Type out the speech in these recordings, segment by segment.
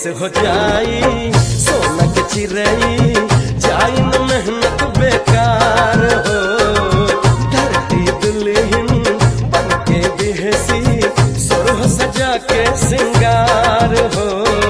देश हो जाई सोना के चिरई जाई न मेहनत बेकार हो धरती दुल्हन बन के बिहसी सुरह सजा के सिंगार हो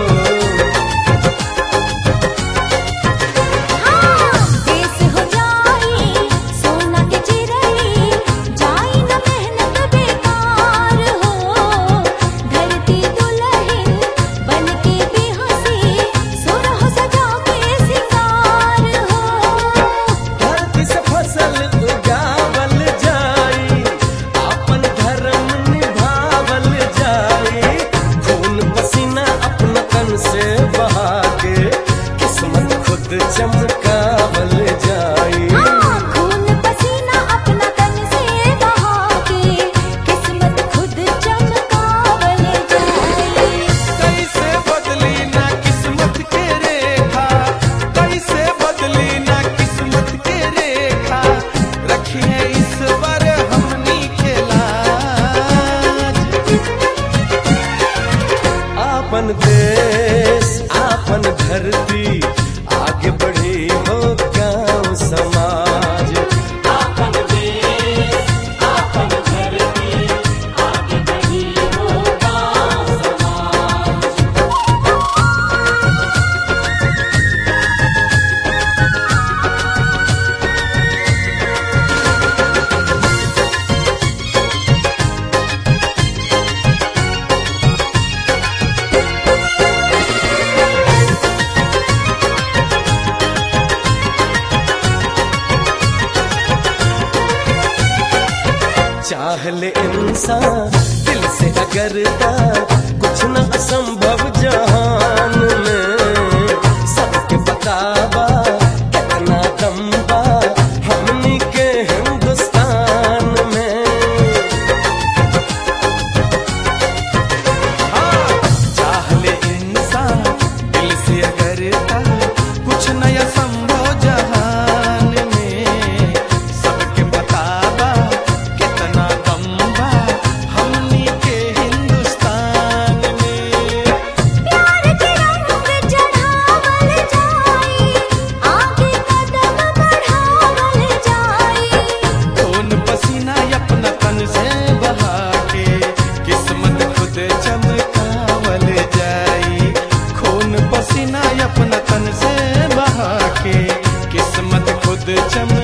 देश हो जाई सोना के चिरई जाई न मेहनत बेकार हो धरती दुल्हन बन के बेहसी सुरह सजा के सिंगार हो धरती से फसल उगावल जाई अपन धर्म निभावल जाई खून पसीना अपना तन से बहा के किस्मत खुद चमकावल जाई खून पसीना अपना तन से बहा के किस्मत खुद चमकावल जाई कैसे बदली ना किस्मत के रेखा कैसे बदली ना किस्मत के रेखा रखिए ईश्वर हमनी के लाज आपन देश आपन धरती आगे बढ़ी हो गांव समाज आपन देश आपन धरती आगे बढ़ी हो गांव समाज चाह ले इंसान दिल से अगर ता कुछ न असंभव जहान में सबके बतावा कितना दम बा हमनी के हिंदुस्तान में हाँ, चाह ले इंसान दिल से करता कुछ नया संभव जहान में सबके बतावा कितना दम बा हमनी के हिंदुस्तान में प्यार के रंग चढ़ावल जाई आगे कदम बढ़ावल जाई खून पसीना अपना तन से बहा के किस्मत खुद चमकावल जाई खून पसीना अपना तन से बहा के किस्मत खुद चमकावल